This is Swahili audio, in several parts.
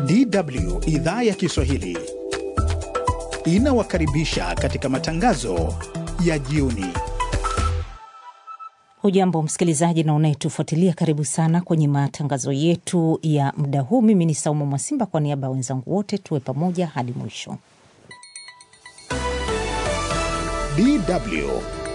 DW idhaa ya Kiswahili inawakaribisha katika matangazo ya jioni. Hujambo msikilizaji na unayetufuatilia, karibu sana kwenye matangazo yetu ya muda huu. Mimi ni Saumu Mwasimba, kwa niaba ya wenzangu wote, tuwe pamoja hadi mwisho. DW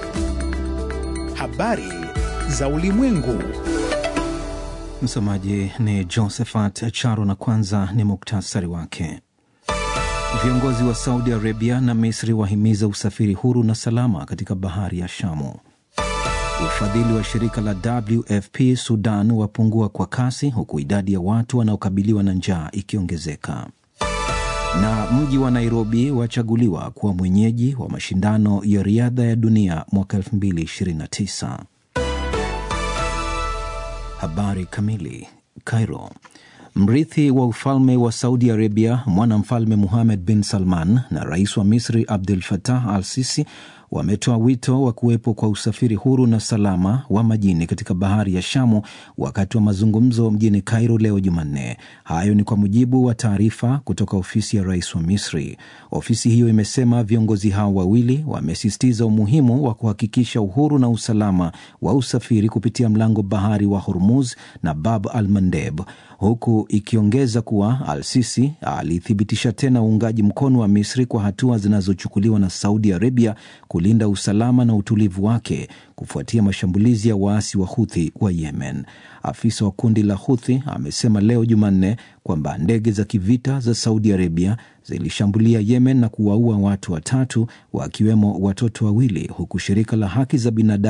habari za ulimwengu. Msomaji ni Josephat Charo na kwanza ni muktasari wake. Viongozi wa Saudi Arabia na Misri wahimiza usafiri huru na salama katika bahari ya Shamu. Ufadhili wa shirika la WFP Sudan wapungua kwa kasi huku idadi ya watu wanaokabiliwa na njaa ikiongezeka. Na mji wa Nairobi wachaguliwa kuwa mwenyeji wa mashindano ya riadha ya dunia mwaka 2029. Habari kamili. Cairo. Mrithi wa ufalme wa Saudi Arabia mwanamfalme Muhamed bin Salman na rais wa Misri Abdul Fatah al Sisi wametoa wito wa kuwepo kwa usafiri huru na salama wa majini katika bahari ya Shamu wakati wa mazungumzo mjini Cairo leo Jumanne. Hayo ni kwa mujibu wa taarifa kutoka ofisi ya rais wa Misri. Ofisi hiyo imesema viongozi hao wawili wamesisitiza umuhimu wa kuhakikisha uhuru na usalama wa usafiri kupitia mlango bahari wa Hormuz na Bab al Mandeb, huku ikiongeza kuwa Al Sisi alithibitisha tena uungaji mkono wa Misri kwa hatua zinazochukuliwa na Saudi Arabia kulinda usalama na utulivu wake kufuatia mashambulizi ya waasi wa Huthi wa Yemen. Afisa wa kundi la Huthi amesema leo Jumanne kwamba ndege za kivita za Saudi Arabia zilishambulia Yemen na kuwaua watu watatu wakiwemo watoto wawili, huku shirika la haki za binadamu